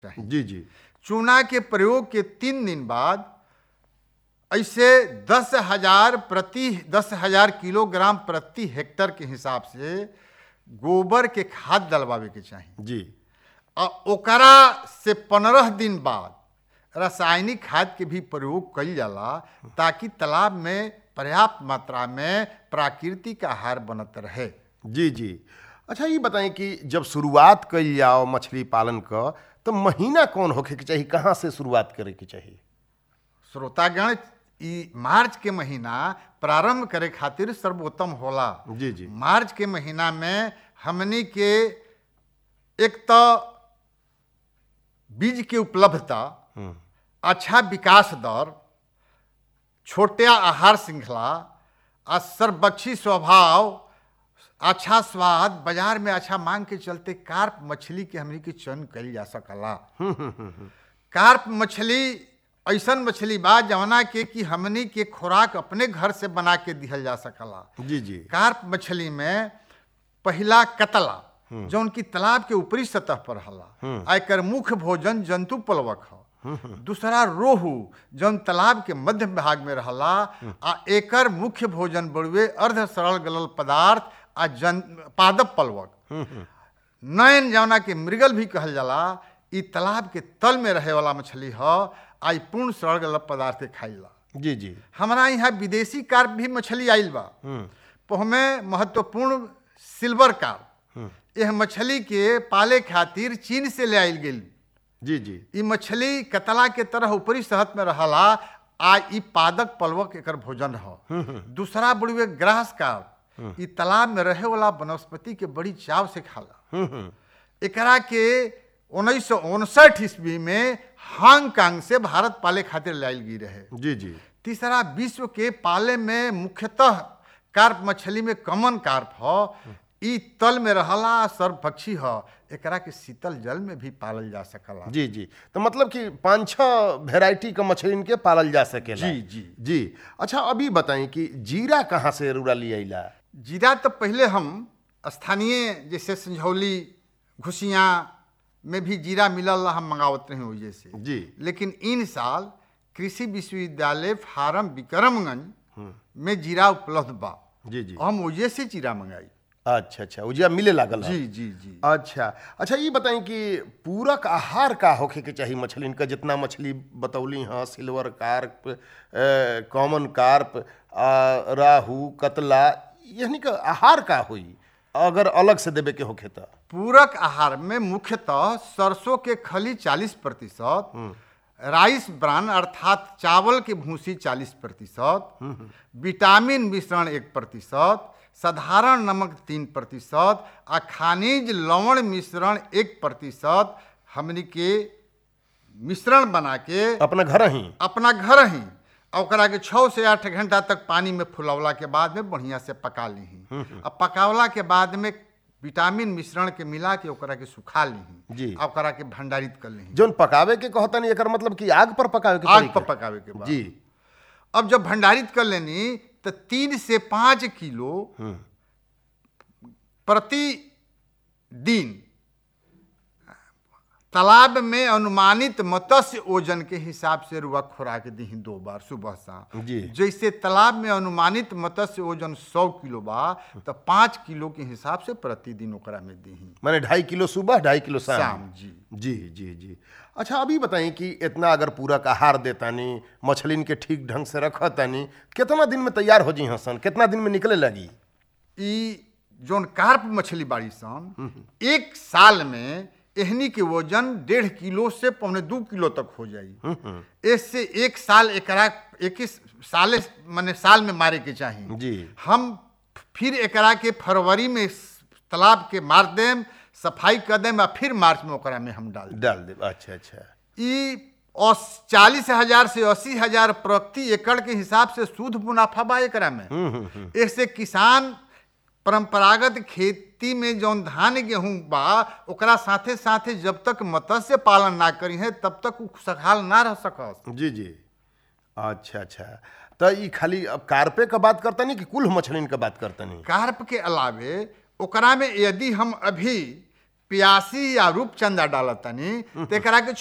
चाहिए जी जी चूना के प्रयोग के तीन दिन बाद ऐसे दस हजार प्रति दस हजार किलोग्राम प्रति हेक्टर के हिसाब से गोबर के खाद डलवावे के चाहिए जी आ ओकरा से पंद्रह दिन बाद रासायनिक खाद के भी प्रयोग कइल जाला ताकि तालाब में पर्याप्त मात्रा में प्राकृतिक आहार बनत रहे जी जी अच्छा ये बताएं कि जब शुरुआत कइल जाओ मछली पालन क तो महीना कौन होखे के चाहिए कहाँ से शुरुआत करे के चाहिए श्रोतागण ई मार्च के महीना प्रारंभ करे खातिर सर्वोत्तम होला जी जी मार्च के महीना में हमनी के एक तो बीज के उपलब्धता हम्म, अच्छा विकास दर छोटे आहार श्रृंखला आ सर्वक्षी स्वभाव अच्छा स्वाद बाजार में अच्छा मांग के चलते कार्प मछली के हमनी के चयन कइल जा सकला कार्प मछली ऐसन मछली बा जवना के कि हमनी के खुराक अपने घर से बना के दिहल जा सकला जी जी कार्प मछली में पहला कतला जौन की तालाब के ऊपरी सतह पर हला आ एकर मुख्य भोजन जंतु प्लवक ह दूसरा रोहू जौन तालाब के मध्य भाग में रहला आ एकर मुख्य भोजन बड़ुए अर्ध सरल गलल पदार्थ आ जन पादप प्लवक नयन जौना के मृगल भी कहल जाला ई तालाब के तल में रहे वाला मछली ह आ ई पूर्ण सरल गलल पदार्थ के खाइला जी जी हमारा यहाँ विदेशी कार्प भी मछली आइल बा पहमे महत्वपूर्ण सिल्वर कार्प यह मछली के पाले खातिर चीन से ले आइल गेल जी जी ई मछली कतला के तरह ऊपरी सतह में रहला आ ई पादक पलवक एकर भोजन ह दूसरा बड़ुए ग्रास कार्प ई तालाब में रहे वाला वनस्पति के बड़ी चाव से खाला हम्म, हम्म, एकरा के उन्नीस सौ उनसठ ईस्वी में हांगकांग से भारत पाले खातिर लाइल गई रहे जी जी तीसरा विश्व के पाले में मुख्यतः कार्प मछली में कमन कार्प ह ई तल में रहला सर्वपक्षी ह एकरा के शीतल जल में भी पालल जा सकला जी जी तो मतलब कि पाँच छः वेराइटी का मछली इनके पालल जा सकेला जी, जी। जी अच्छा अभी बताएं कि जीरा कहाँ से रूरा ले आइला जीरा तो पहले हम स्थानीय जैसे संझौली घुसिया में भी जीरा मिलल हम मंगावत रहे वजह से जी लेकिन इन साल कृषि विश्वविद्यालय फार्म विक्रमगंज में जीरा उपलब्ध बा जी जी हम वजह से जीरा मंगाई अच्छा अच्छा उजिया मिले लागल है। जी जी जी अच्छा अच्छा ये बताएं कि पूरक आहार का होखे के चाहिए मछली का जितना मछली बतौली हाँ सिल्वर कार्प कॉमन कार्प आ, राहू कतला यानी का आहार का होई अगर अलग से देवे के होखे तो पूरक आहार में मुख्यतः सरसों के खली 40 प्रतिशत राइस ब्रान अर्थात चावल के भूसी 40 प्रतिशत विटामिन मिश्रण एक प्रतिशत साधारण नमक तीन प्रतिशत आ खनिज लवण मिश्रण एक प्रतिशत हमनी के मिश्रण बना के अपना घर ही अपना घर ही आ ओकरा के छः से आठ घंटा तक पानी में फुलौला के बाद में बढ़िया से पका ली आ पकावला के बाद में विटामिन मिश्रण के मिला के ओकरा के सुखा ली जी। आ ओकरा के भंडारित कर ली जोन पकावे के कहतनी एकर मतलब कि आग पर पकावे के आग पर तरीका। पकावे के बाद जी अब जब भंडारित कर लेनी तो तीन से पाँच किलो प्रति दिन तालाब में अनुमानित मत्स्य ओजन के हिसाब से रुआ खुराक दी दो बार सुबह शाम जी। जैसे तालाब में अनुमानित मत्स्य ओजन सौ किलो बा तो पाँच किलो के हिसाब से प्रतिदिन ओकरा में दी माने ढाई किलो सुबह ढाई किलो शाम शाम जी जी जी जी अच्छा अभी बताएं कि इतना अगर पूरक आहार देतानी मछलिन के ठीक ढंग से रखतानी कितना दिन में तैयार हो जी हसन कितना दिन में निकले लगी ई जोन कार्प मछली बाड़ी सन एक साल में एहनी के वजन डेढ़ किलो से पौने दू किलो तक हो जाई इससे एक साल एकरा एक साले माने साल में मारे के चाहिए जी हम फिर एकरा के फरवरी में तालाब के मार देम सफाई कर देम आ फिर मार्च में ओकरा में हम डाल देम डाल दे अच्छा अच्छा ई चालीस हजार से अस्सी हजार प्रति एकड़ के हिसाब से शुद्ध मुनाफा बा एकरा में इससे किसान परंपरागत खेती में जौन धान गेहूं बा ओकरा साथे साथे जब तक मत्स्य पालन ना करी है तब तक उ खुशहाल ना रह सकस जी जी अच्छा अच्छा तो ये खाली अब कार्पे का बात करतनी कि कुल मछलिन का बात करतनी कार्प के अलावे ओकरा में यदि हम अभी प्यासी या रूपचंदा डालत तनी तो एकरा के